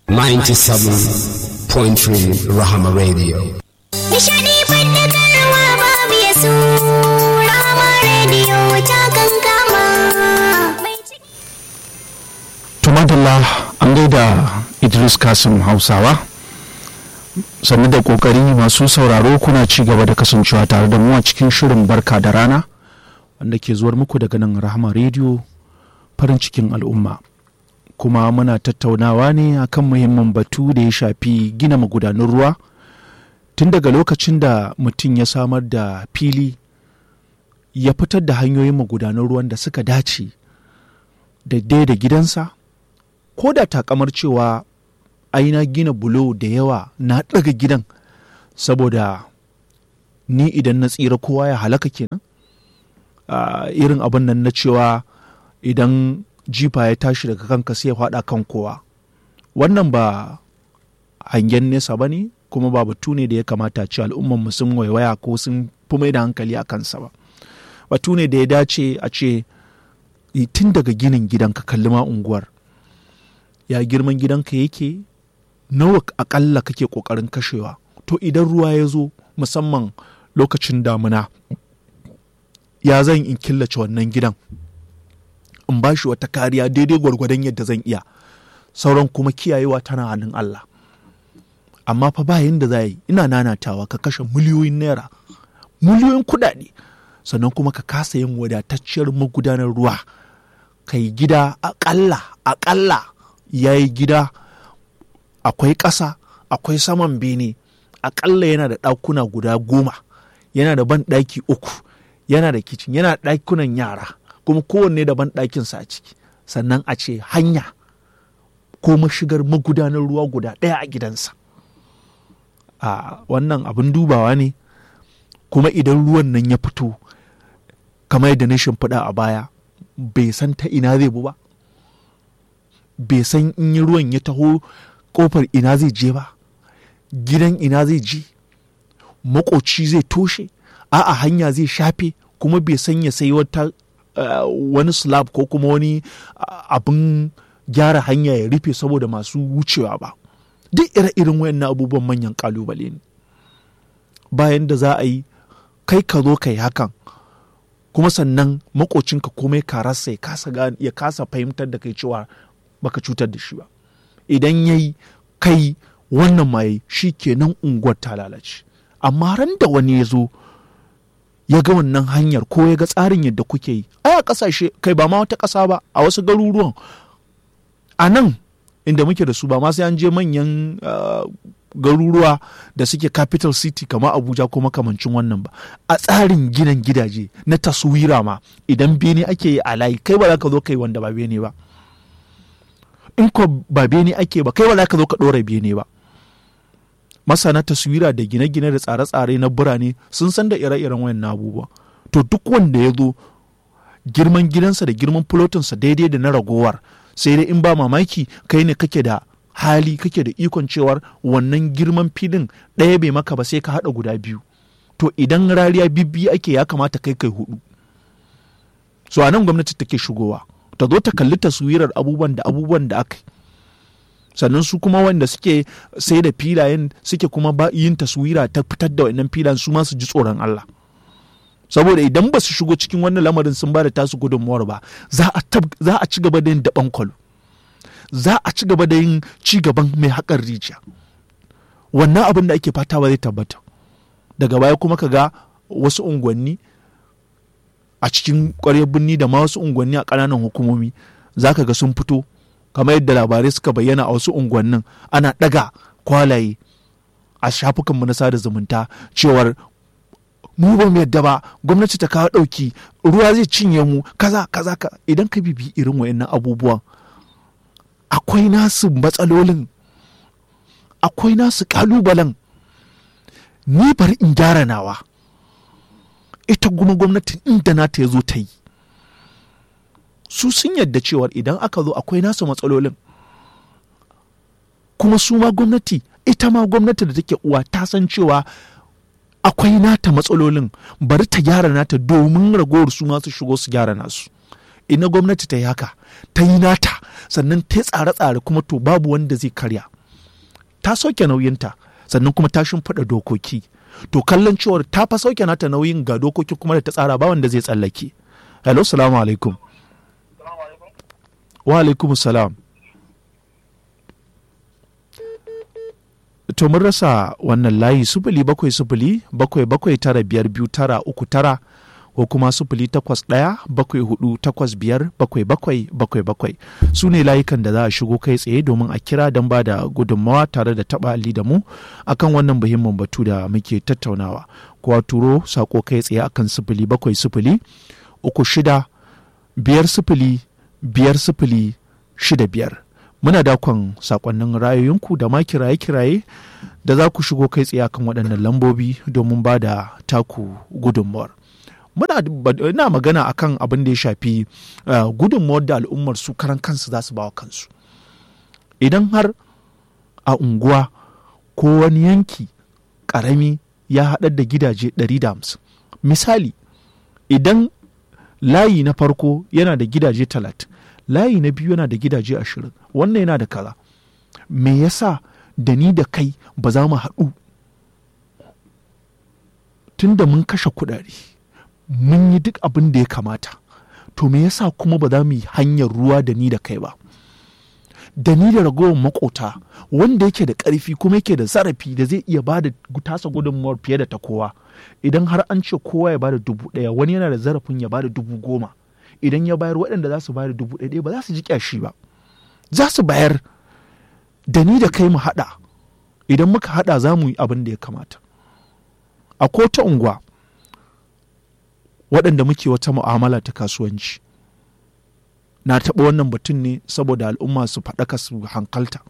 97.3 Rahama Radio. Nishadi fadakarwa babu ya su Rahama Radio ta kankama. tumadala an gaida idris kasim hausawa sannu da kokari masu sauraro kuna ci gaba da kasancewa tare da mu a cikin shirin barka da rana wanda ke zuwar muku daga nan rahama rediyo farin cikin al'umma kuma muna tattaunawa ne akan muhimmin batu da ya shafi gina magudanan ruwa tun daga lokacin da mutum ya samar da fili ya fitar da hanyoyin magudanan ruwan da suka dace daidai da gidansa ko da takamar cewa ai na gina bulo da yawa na ɗaga gidan saboda ni idan na tsira kowa ya halaka kenan Ah, irin abin nan na cewa idan jifa ya tashi daga kanka sai ya faɗa kan kowa wannan ba hangen nesa ba ne kuma ba batu ne da ya kamata ce al'umman mu sun waiwaya ko sun fi mai da hankali a kansa ba batu ne da ya dace a ce i- tun daga ginin gidanka kalli ma unguwar ya girman gidanka yake nawa akalla kake kokarin kashewa to idan ruwa ya zo musamman lokacin damuna ya zan in killace wannan gidan in ba shi wata kariya daidai gwargwadon yadda zan iya sauran kuma kiyayewa tana hannun Allah amma fa ba yanda za yi ina nanatawa ka kashe miliyoyin naira miliyoyin kuɗaɗe sannan kuma ka kasa yin wadatacciyar magudanar ruwa ka yi gida aƙalla aƙalla ya yi gida akwai ƙasa akwai saman bene aƙalla yana da ɗakuna guda goma yana da ban ɗaki uku yana da kicin yana da ɗakunan yara kuma kowanne da ban ɗakinsa a ciki sannan a ce hanya ko mashigar magudanar ruwa guda ɗaya a gidansa a wannan abin dubawa ne kuma idan ruwan nan ya fito kamar yadda na shimfiɗa a baya bai san ta ina zai bu ba bai san in yi ruwan ya taho kofar ina zai je ba gidan ina zai je makoci zai toshe a'a hanya zai shafe kuma bai san ya sai wata uh, wani slab ko kuma wani uh, abin gyara hanya ya rufe saboda masu wucewa ba duk ire-iren wayannan abubuwan manyan kalubale ne bayan da za a yi kai ka zo ka yi hakan kuma sannan makocinka komai kararsa ya kasa gane- ya kasa fahimtar da kai cewa baka cutar da shi ba idan ya yi kai wannan mai shi kenan unguwar ta lalace amma ran da wani ya zo ya ga wannan hanyar ko ya ga tsarin yadda kuke yi ai a ƙasashe kai ba ma wata ƙasa ba a wasu garuruwan a nan inda muke da su ba ma sai an je manyan ah, garuruwa da suke capital city kamar abuja ko makamancin wannan ba a tsarin ginin gidaje na taswira ma idan bene ake yi a layi kai ba za ka zo kai wanda ba bene ba in ko ba bene ake ba kai ba za ka zo ka ɗora bene ba masana taswira da gine-gine da tsare-tsare na birane sun san da ire-iren wayan abubuwa to duk wanda ya zo girman gidansa da girman fulotinsa daidai da na ragowar sai dai in ba mamaki kai ne kake da hali kake da ikon cewar wannan girman filin ɗaya bai maka ba sai ka haɗa guda biyu to idan rariya bibbi ake ya kamata kai kai hudu so a nan gwamnati take shigowa ta zo ta kalli taswirar abubuwan da abubuwan da aka yi sannan su kuma wanda suke sai da filayen suke kuma ba yin taswira ta fitar da wannan filayen su ma su ji tsoron Allah saboda idan ba su shigo cikin wannan lamarin sun ba da tasu gudunmuwar ba za a tab- za a ci gaba da yin daban kwalo za a ci gaba da yin ci gaban mai haƙar rijiya wannan abin da ake fata ba zai tabbata daga baya kuma ka ga wasu unguwanni a cikin ƙwaryar birni da ma wasu unguwanni a ƙananan hukumomi za ka ga sun fito kamar yadda labarai suka bayyana a wasu unguwannin ana ɗaga kwalaye a shafukanmu na sada zumunta cewar mu ba mu yadda ba gwamnati ta kawo ɗauki ruwa zai cinye mu kaza kaza ka idan ka bibi irin wayannan abubuwan akwai nasu matsalolin akwai nasu kalubalen ni bari in gyara nawa ita kuma gwamnatin inda nata ya zo ta yi su sun yadda cewar idan aka zo akwai nasu matsalolin kuma su ma gwamnati ita ma gwamnati da take uwa ta san cewa akwai nata matsalolin bari ta gyara nata domin ragowar su ma su shigo su gyara nasu ina gwamnati ta yi haka ta yi nata sannan ta yi tsare-tsare kuma to babu wanda zai karya ta sauke nauyinta sannan kuma ta shimfiɗa dokoki to kallon cewar ta fa sauke nata nauyin ga dokoki kuma da ta tsara ba wanda zai tsallake hello salamu alaikum wa alaikum salam to mun rasa wannan layi sufuli bakwai sufuli bakwai bakwai tara biyar biyu tara uku tara ko kuma sufuli takwas ɗaya bakwai hudu takwas biyar bakwai bakwai bakwai bakwai su ne layukan da za a shigo kai tsaye domin a kira don ba da gudunmawa tare da taɓa ali da mu akan wannan muhimmin batu da muke tattaunawa ko a turo sako kai tsaye akan sufuli bakwai sufuli uku shida biyar sufuli biyar sufuli shida biyar muna dakon sakonnin ra'ayoyinku da ma kiraye-kiraye da za ku shigo kai tsaye kan waɗannan lambobi domin ba da taku gudunmawar muna ina magana akan abin da ya shafi uh, gudunmawar da al'ummar su karan kansu za su bawa kansu idan har a unguwa ko wani yanki ƙarami ya haɗar da gidaje 150 misali idan layi na farko yana da gidaje 30 layi na biyu yana da gidaje ashirin wannan yana da kaza me yasa da ni da kai ba za mu haɗu tun da mun kashe kuɗaɗe mun yi duk abin da ya kamata to me yasa kuma ba za mu yi hanyar ruwa da ni da kai ba da ni da ragowar makota wanda yake da ƙarfi kuma yake da zarafi da zai iya bada tasa gudunmawar fiye da ta kowa idan har an ce kowa ya bada dubu ɗaya wani yana da zarafin ya bada dubu goma idan ya bayar waɗanda za su bayar dubu ɗaya ba za su ji ƙyashi ba za su bayar da ni da kai mu haɗa idan muka haɗa za mu yi abin da ya kamata a kota unguwa waɗanda muke wata mu'amala ta kasuwanci na taɓa wannan batun ne saboda al'umma su faɗaka su hankalta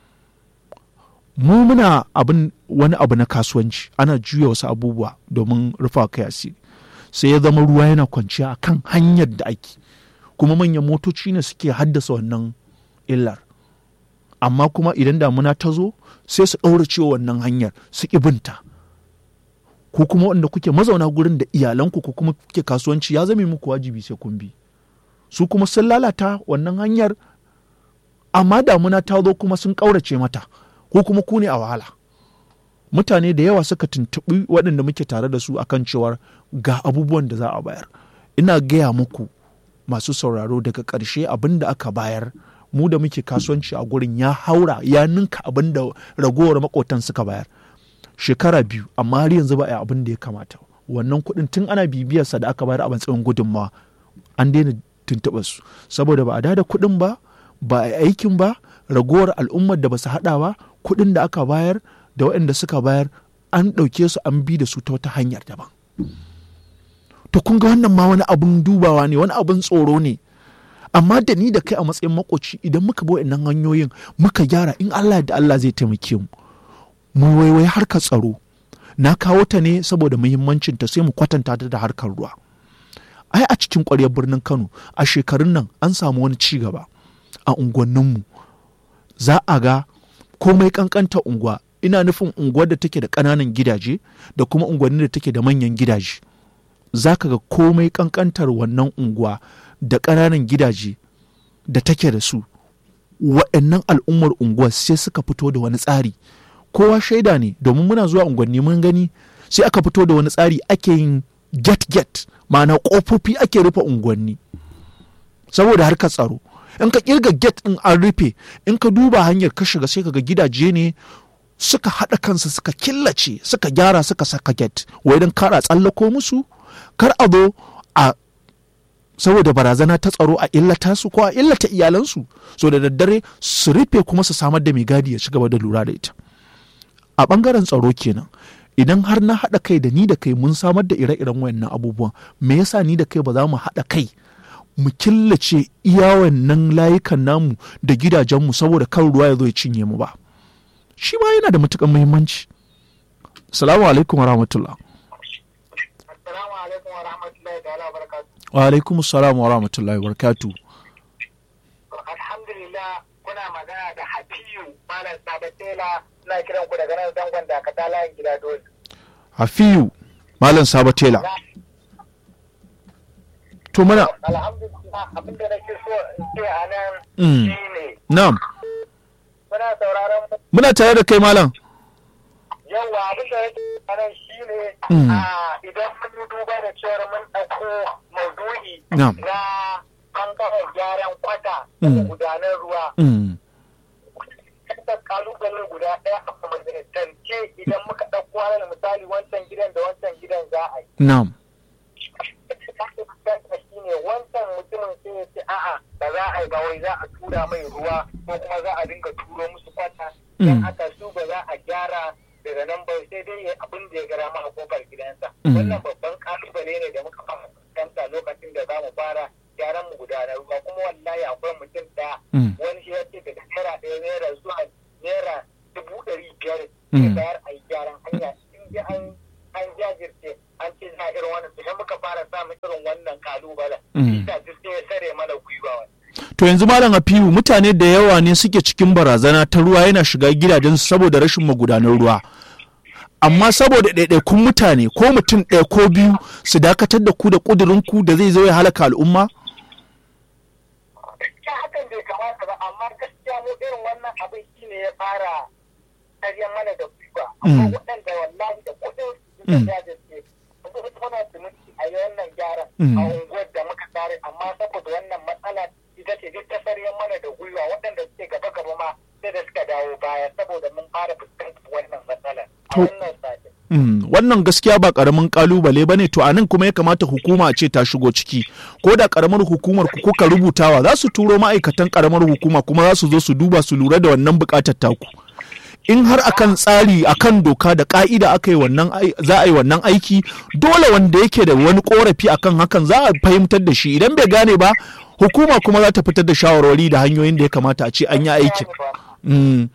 mu muna abin wani abu na kasuwanci ana juya wasu abubuwa domin rufa kai asiri sai ya zama ruwa yana kwanciya a kan hanyar da ake kuma manyan motoci ne suke haddasa wannan illar amma kuma idan damuna ta zo sai su ɗaura cewa wannan hanyar su binta ko kuma wanda kuke mazauna gurin da iyalanku ko kuma kuke kasuwanci ya zame muku wajibi sai kun bi su kuma sun lalata wannan hanyar amma damuna ta zo kuma sun ƙaurace mata ko kuma ku ne a wahala mutane da yawa suka tuntuɓi waɗanda muke tare da su akan cewar ga abubuwan da za a bayar ina gaya muku masu sauraro daga ƙarshe abin da aka bayar mu da muke kasuwanci a gurin ya haura ya ninka abin da ragowar makotan suka bayar shekara biyu amma har yanzu ba a yi abin da ya kamata wannan kuɗin tun ana bibiyarsa da aka bayar a matsayin gudunmawa an daina tuntuɓar su saboda ba a da kuɗin ba ba a yi aikin ba ragowar al'ummar da ba su haɗa ba kuɗin da aka bayar da waɗanda suka bayar an ɗauke su an bi da su ta wata hanyar daban to kun ga wannan ma wani abun dubawa ne wani abun tsoro ne amma da ni da kai a matsayin makoci idan muka bi waɗannan hanyoyin muka gyara in Allah da Allah zai taimake mu mu waiwai harkar tsaro na kawo ta ne saboda muhimmancin ta sai mu kwatanta ta da harkar ruwa ai a cikin ƙwaryar birnin Kano a shekarun nan an samu wani ci gaba a unguwanninmu za a ga komai kankanta unguwa ina nufin unguwar da take da ƙananan gidaje da kuma unguwannin da take da manyan gidaje za ka ga komai kankantar wannan unguwa da ƙananan gidaje da take da su waɗannan al'ummar unguwar sai suka fito da wani tsari kowa shaida ne domin muna zuwa unguwanni mun gani sai aka fito da wani tsari ake yin get get ma'ana ƙofofi ake rufe unguwanni saboda harkar tsaro in ka kirga get in an rufe in ka duba hanyar ka shiga sai ka ga gidaje ne suka haɗa kansu suka killace suka gyara suka saka get wai don kara tsallako musu kar a zo a saboda barazana ta tsaro a illata su ko a illata iyalansu so da daddare su rufe kuma su samar da mai gadi ya ci gaba da lura da ita a ɓangaren tsaro kenan idan har na haɗa kai da ni da kai mun samar da ire-iren wayannan abubuwan me yasa ni da kai ba za mu haɗa kai mu killace iya wannan layukan namu da gidajenmu saboda kan ruwa ya zo ya cinye mu ba shi ma yana da matuƙar muhimmanci salamu alaikum wa rahmatullah Assalamu alaikum wa rahmatullahi ta'ala wa barakatuh. wa alaikum salam wa rahmatullahi wa barakatuh Alhamdulillah kuna magana da Hafiyu Malam Sabatela suna kiran ku daga nan zangon da ka layin gida dole. hafiyu malam sabatela to mana Alhamdulillah abin da nake so in ce a nan Mm. shine na'am muna sauraron mu muna tare da kai malam yawa abin da yake nan shi ne Mm. idan mun yi duba da cewar mun ɗauko maudu'i Na'am. na ɓangaren gyaran kwata Mm. da gudanar ruwa Mm, kasa kalubale guda ɗaya a kwamitance idan muka ɗauko alal misali wancan gidan da wancan gidan za a yi na'am shi ne wancan mutumin sai ya ce a'a ba za a yi ba wai za a tura mai ruwa ko kuma za a dinga turo musu kwata Mm. dan haka su ba za a gyara daga nan ba sai dai ya abin da ya gara ma a kofar gidansa Mm. wannan babban kalubale ne da muka fara fuskanta lokacin da za mu fara gyaran mu gudanar ruwa kuma wallahi akwai mutum da Mm. wani shi ya ce daga naira ɗaya naira zuwa naira dubu ɗari biyar Mm. ya bayar a yi gyaran hanya in ji an an jajirce an ce za a irin wannan sai muka fara samun irin wannan kalubalen Mm. isa duk sai ya sare mana gwiwa wani to yanzu malam afiyu mutane da yawa ne suke cikin barazana ta ruwa yana shiga gidajensu saboda rashin magudanan ruwa amma saboda ɗaiɗaikun mutane ko mutum ɗaya ko biyu su dakatar da ku da ƙudurinku da zai zo ya halaka al'umma gaskiya hakan bai kamata ba amma gaskiya mu irin wannan abin shi ne ya fara karyan mana da gwiwa amma Mm. waɗanda wallahi da kuɗin su Mm. da jajirce su kuma siminti a yi wannan gyaran Mm. a unguwar da muka tare amma saboda wannan matsala ita ce duk ta saryan mana da gwiwa waɗanda suke gaba gaba ma sai da suka dawo baya saboda mun fara fuskantar wannan matsala a To- wannan satin Mm, wannan gaskiya ba karamin kalubale bane to anan kuma ya kamata hukuma a ce ta shigo ciki ko da karamar hukumar ku kuka rubutawa za su turo ma'aikatan karamar hukuma kuma za su zo su duba su lura da wannan bukatar taku in har akan tsari akan doka da ka'ida aka yi wannan ai- za a yi wannan aiki dole wanda yake da wani korafi akan hakan za a fahimtar da shi idan bai gane ba hukuma kuma za ta fitar da shawarwari da hanyoyin da ya kamata a ce an yi aikin Mm.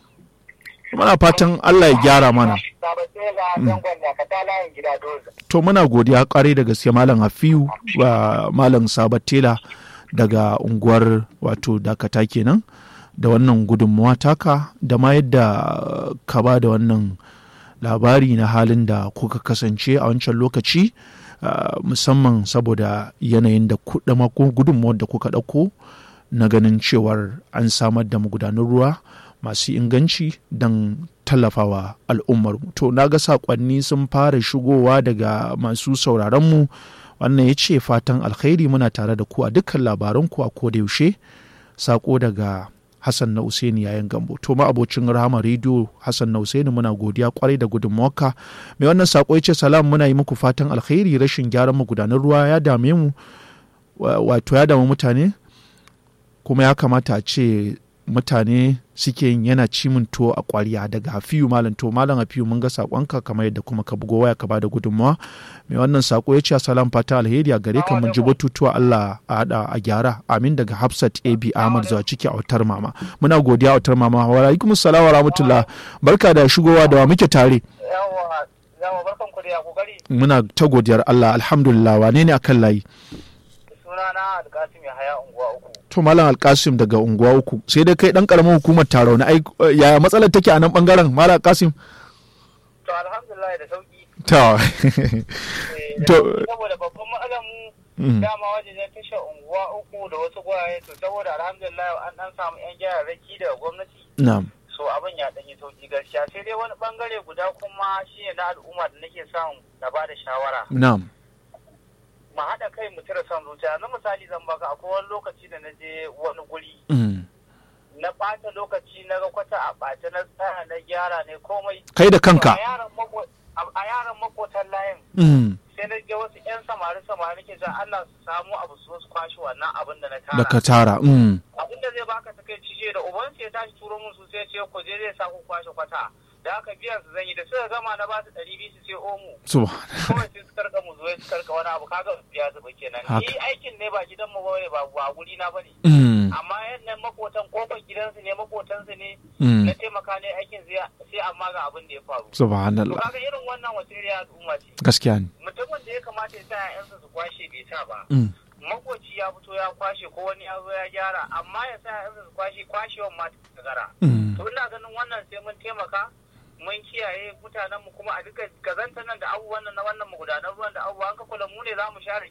muna fatan Allah ya gyara mana Sabatai ga zangon da ka ta layin gida doza. to muna godiya kwarai da gaske malam hafiyu wa malam sabatela daga unguwar wato dakata kenan da wannan gudunmawa taka da ma yadda ka ba da wannan labari na halin da kuka kasance a wancan lokaci uh, musamman saboda yanayin da kuɗa ko gudunmawar da kuka ɗauko na ganin cewar an samar da magudanan ruwa masu inganci don tallafawa al'ummarmu to na ga saƙonni sun fara shigowa daga masu sauraronmu wannan ya ce fatan alkhairi muna tare da ku a dukkan labaranku a kodayaushe saƙo daga hassan na usaini yayin gambo to ma abocin rahama rediyo hassan na usaini muna godiya kwarai da gudunmawarka mai wannan saƙo ya ce salam muna yi muku fatan alkhairi rashin gyaran magudanan ruwa ya dame mu wa- wato ya damu mutane kuma ya kamata a ce mutane suke yin yana cimin tuwo a kwariya daga hafiyu malam to malam hafiyu mun ga sakonka kamar yadda kuma ka bugo waya ka bada gudunmawa mai wannan sako ya ce salam fata alheri a gare ka mun ji batutuwa Allah a hada a gyara amin daga Hafsat AB Ahmad zuwa ciki a wutar mama muna godiya a wutar mama wa alaikum assalam wa rahmatullah barka da shigowa da wa muke tare Yawa, yawa barkan ku da ya kokari. muna ta godiyar Allah alhamdulillah wane ne akan layi Suna na Alkasim ya haya unguwa uku. to malam alkasim daga unguwa uku sai dai kai dan karamin hukumar taro na ai yaya matsalar take a nan bangaren malam alkasim To alhamdulillah da sauki. to Eh, da To- sauki Saboda babban matsalar mu Mm. dama wajen tashar unguwa uku da wasu gwaye to saboda alhamdulillah an dan samu yan gyararraki daga gwamnati. na'am So abin ya ɗan yi sauki gaskiya sai dai wani bangare guda kuma shine na al'umma da nake son na ba da shawara. na'am mu haɗa kai mu cire son zuciya na misali zan baka akwai wani lokaci da na je wani guri Mm. na ɓata lokaci na ga kwata a ɓace na tsaya na gyara ne komai kai da kanka a yaran mako- a- a yaran makotan layin Mm. sai na ga wasu 'yan samari samari ke cewa Allah su samu abu su zo su kwashe wannan abin da na da ka tara tara Mm. abin da zai baka ta kai cije da uban sai ya tashi turo mun su sai ya ce ku je zai sa ku kwashe kwata da haka biyan su zan yi da suka gama na ba su ɗari biyu su sai omo subhan kawai sai su karka mu zuwa su karka wani abu kaga biya su ba kenan Haka. ni aikin ne ba gidan mu bane ba ba guri na bane Mm. amma yannan makotan kofar gidansu ne makotansu ne Mm. na taimaka ne aikin sai sai amma ga abin da ya faru to subhanallah kaga irin wannan wace iriya al'umma ce gaskiya ne mutumin da ya kamata ya sa ƴaƴansa su kwashe bai sa ba Mm. makoci ya fito ya kwashe ko wani ya zo ya gyara amma ya sa ƴaƴansa su kwashe kwashewan ma ta gara Mm. to ina ganin wannan sai mun taimaka mun kiyaye mutanen mu kuma a duka gazanta nan da abubuwan nan na wannan magudanan ruwan da abubuwan ka kula mu ne za mu share ke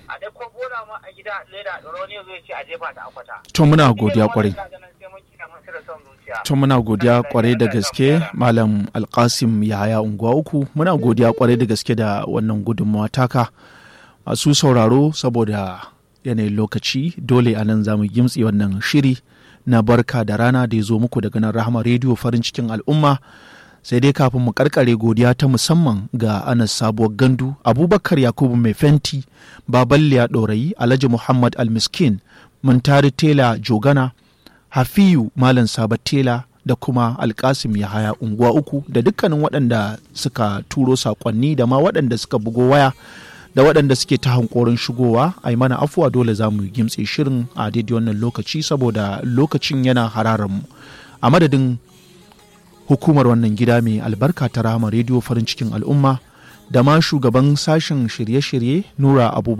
a dai ko bola ma a gida leda ɗoro ne zai ce a jefa ta akwata to muna godiya kwarai Ina ganin sai mun kira mun cire son zuciya to muna godiya kwarai da gaske malam alkasim yahaya unguwa uku muna godiya kwarai da gaske da wannan gudunmawa taka masu sauraro saboda yanayin lokaci dole a nan za mu gimtsi wannan shiri na barka da rana da ya zo muku daga nan rahama rediyo farin cikin al'umma sai dai kafin mu karkare godiya ta musamman ga anas sabuwar gandu abubakar yakubu mai fenti baballiya ɗorayi alhaji muhammad almiskin muntari tela jogana hafiyu malam sabat tela da kuma alkasim yahaya unguwa uku da dukkanin waɗanda suka turo saƙonni da ma waɗanda suka bugo waya da waɗanda suke ta hankorin shigowa a yi mana afuwa dole za mu gimtse shirin a daidai wannan lokaci saboda lokacin yana mu a madadin hukumar wannan gida mai albarka ta rama rediyo farin cikin al'umma da ma shugaban sashen shirye-shirye nura abubakar